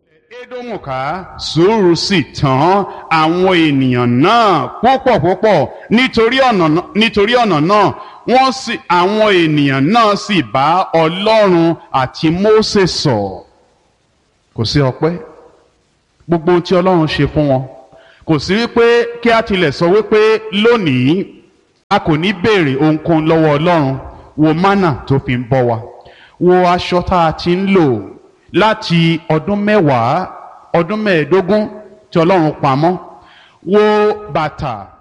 édómù ká sùúrù sì tán àwọn ènìyàn náà púpọ̀ púpọ̀ nítorí ọ̀nà náà- nítorí ọ̀nà náà wọ́n sì àwọn ènìyàn náà sì bá ọlọ́run àti mósè sọ̀ kò sí ọpẹ́ gbogbo ohun tí ọlọ́run ṣe fún wọn kò sí wípé kí a tilẹ̀ sọ wípé lónìí a kò ní béèrè ohunkóhun lọ́wọ́ ọlọ́run wo mánà tó fi ń bọ́ wa wo aṣọ tá a ti ń lò láti ọdún mẹ́wàá ọdún mẹ́ẹ̀ẹ́dógún tí ọlọ́run pamọ́ wo bàtà